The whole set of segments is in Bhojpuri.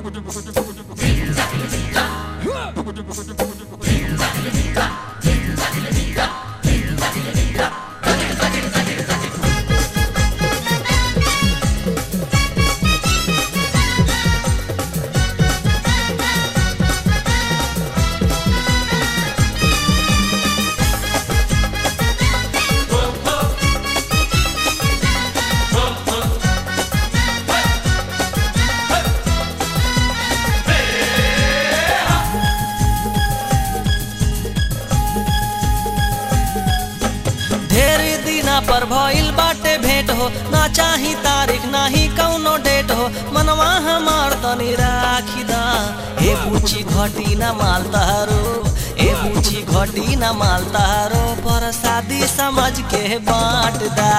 ढेर दिना पर भइल बाटे भेंट हो ना चाही तारीख ना ही कौनो डेट हो मनवा हमार तनी राखी दा ए पूछी घटी ना माल तारो ए पूछी घटी ना माल तारो पर शादी समझ के बांट दा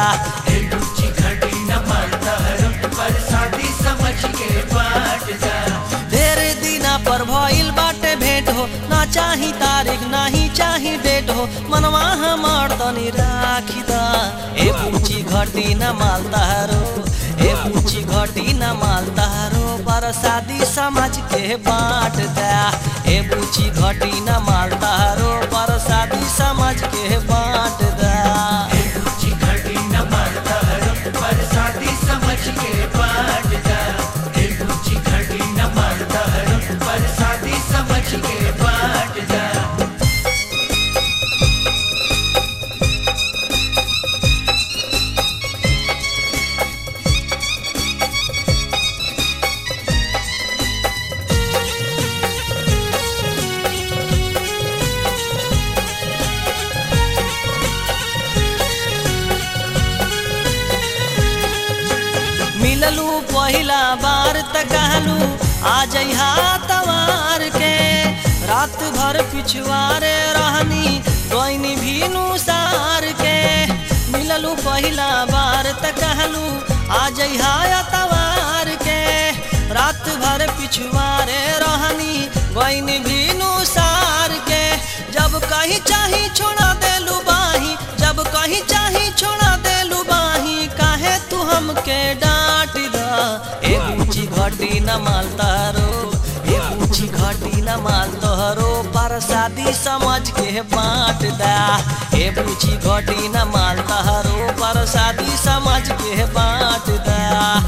ढेर दिना पर भइल बाटे भेंट हो ना चाही तारीख ना ही चाही डेट हो मनवा हमार तनी राखी दा ए पूछी घटी न माल तारो ए पूछी घटी न माल तारो पर शादी समझ के बांट दा ए पूछी घटी न माल तारो पर शादी समझ के बांट दा मिललू पहिला बार त कहलू आ जइहा तवार के रात भर पिछुआरे रहनी गईनी भीनु सार के मिललू पहिला बार त कहलू आ जइहा तवार के रात भर पिछुआरे रहनी गईनी भीनु सार के जब कहीं चाही छोड़ा देलू बाही जब कहीं चाही छोड़ा देलू बाही काहे तू हमके डांट दा ए ऊंची घटी न माल तारो ए ऊंची घटी न माल तोहरो पर शादी समझ के बांट दा ए ऊंची घटी न माल तोहरो पर शादी समझ के बांट दा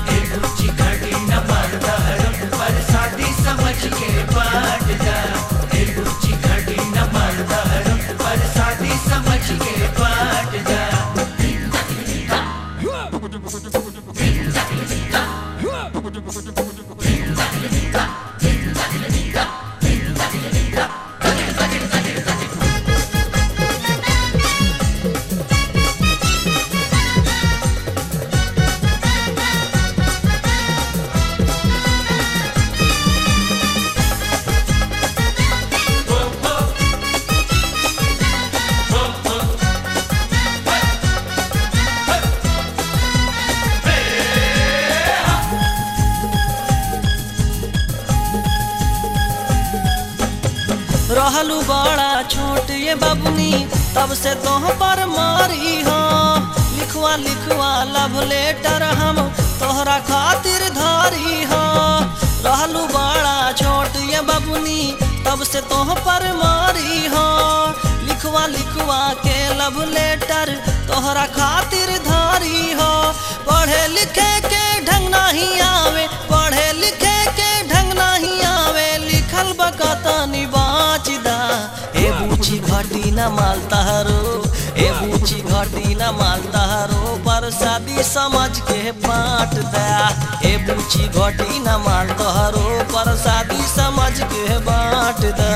रहलू बड़ा छोट ये बबनी तब से तोह पर मारी हो लिखवा लिखवा लव लेटर हम तोहरा खातिर धारी हो रहलू बड़ा छोट ये बबनी तब से तोह पर मारी हो लिखवा लिखवा के लव लेटर तोहरा खातिर धारी हो पढ़े लिखे के ढंग नहीं आवे पढ़े लिखे के ढंग नहीं आवे लिखल बकतनी बाच दा ए बूची घटी न माल तहरो ए बूची घटी न माल तहरो पर शादी समझ के बांट दा ए बूची घटी न माल तहरो पर शादी समझ के बांट दा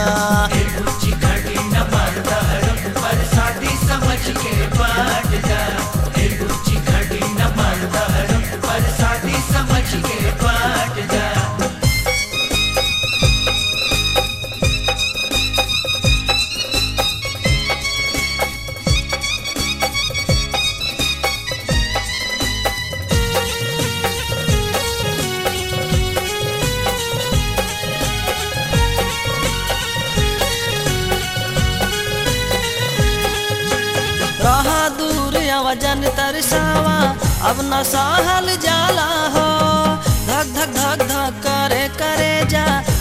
रहा दूर वजन तरसावा अब न सहल जाला हो धक धक धक धक करे करे जा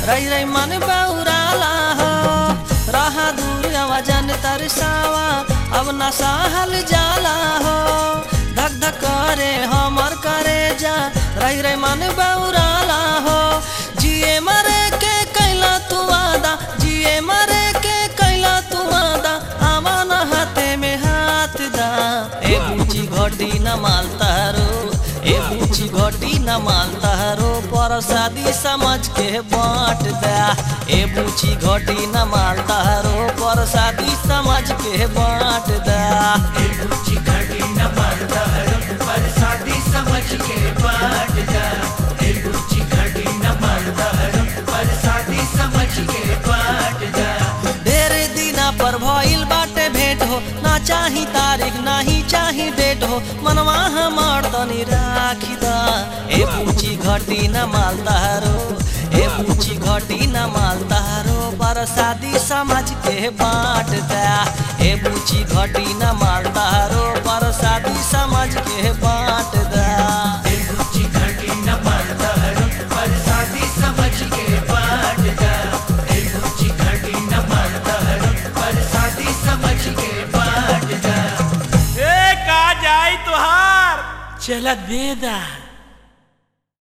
रही रही मन बौराला हो रहा दूर वजन तरसावा अब न सहल जाला हो धक धक करे हमर करे जा रही रही मन बौराला हो जिए मरे के कैला तू वादा जिए मरे के कैला तू वादा आवा न हाथे में हाथ दा ए बूची घटी न मालता रो ए बूची घटी न मालता रो पर शादी समझ के बांट दा ए बूची घटी न मालता रो पर शादी समझ के बांट दा ए बूची घड़ी न मरदा रो पर शादी समझ के बांट जा ए बूची घड़ी न मरदा रो पर शादी समझ के बांट जा ढेर दिना पर भइल बाटे भेंट हो ना चाही तारीख ना ही चाही डेट हो मनवा हमार तनी राखी दा ए पूछी घटी न मालता रो ए पूछी घटी न मालता रो पर शादी समझ के बांट दा ए पूछी घटी न मालता रो पर शादी समझ के बांट दा ए बूची घड़ी न मरदा रो पर शादी समझ के बांट जा ए बूची घड़ी न मरदा रो पर शादी समझ के बांट जा ए का जाई तुहार चला बेदा